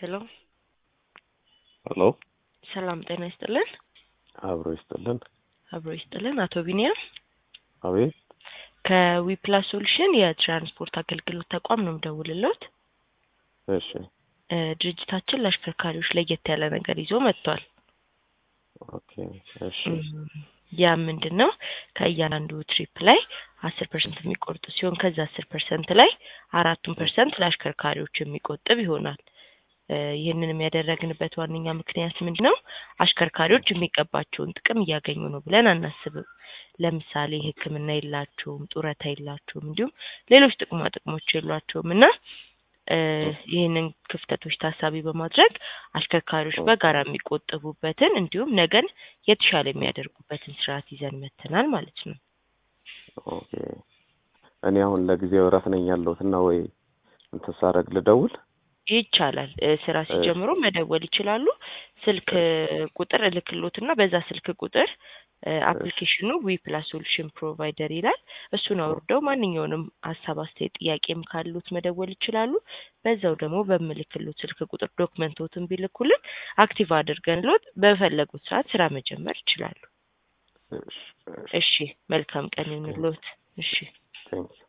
ሄሎ ሄሎ ሰላም ጤና ይስጥልን። አብሮ ይስጥልን። አብሮ ይስጥልን። አቶ ቢኒያም አቤት ከዊፕላስ ሶሉሽን የትራንስፖርት አገልግሎት ተቋም ነው የምደውልልዎት። እሺ እ ድርጅታችን ለአሽከርካሪዎች ለየት ያለ ነገር ይዞ መጥቷል። ኦኬ እሺ ያ ምንድን ነው? ከእያንዳንዱ ትሪፕ ላይ አስር ፐርሰንት የሚቆርጡ ሲሆን ከዛ አስር ፐርሰንት ላይ አራቱን ፐርሰንት ለአሽከርካሪዎች የሚቆጥብ ይሆናል። እ ይህንንም ያደረግንበት ዋነኛ ምክንያት ምንድን ነው? አሽከርካሪዎች የሚገባቸውን ጥቅም እያገኙ ነው ብለን አናስብም። ለምሳሌ ሕክምና የላቸውም፣ ጡረታ የላቸውም፣ እንዲሁም ሌሎች ጥቅማ ጥቅሞች የሏቸውም እና እ ይህንን ክፍተቶች ታሳቢ በማድረግ አሽከርካሪዎች በጋራ የሚቆጠቡበትን እንዲሁም ነገን የተሻለ የሚያደርጉበትን ስርዓት ይዘን መጥተናል ማለት ነው። ኦኬ እኔ አሁን ለጊዜው እረፍት ነኝ ያለሁት እና ወይ እንትን ሳረግ ልደውል ይቻላል። እ ስራ ሲጀምሩ መደወል ይችላሉ። ስልክ ቁጥር እልክሎትና በዛ ስልክ ቁጥር አፕሊኬሽኑ ዊ ፕላስ ሶሉሽን ፕሮቫይደር ይላል። እሱን አውርደው ማንኛውንም ሀሳብ፣ አስተያየት፣ ጥያቄም ካሉት መደወል ይችላሉ። በዛው ደግሞ በምልክሎት ስልክ ቁጥር ዶክመንቶትን ቢልኩልን አክቲቭ አድርገንሎት በፈለጉት ሰዓት ስራ መጀመር ይችላሉ። እሺ እሺ መልካም ቀን ይሁንልዎት። እሺ ቴንክ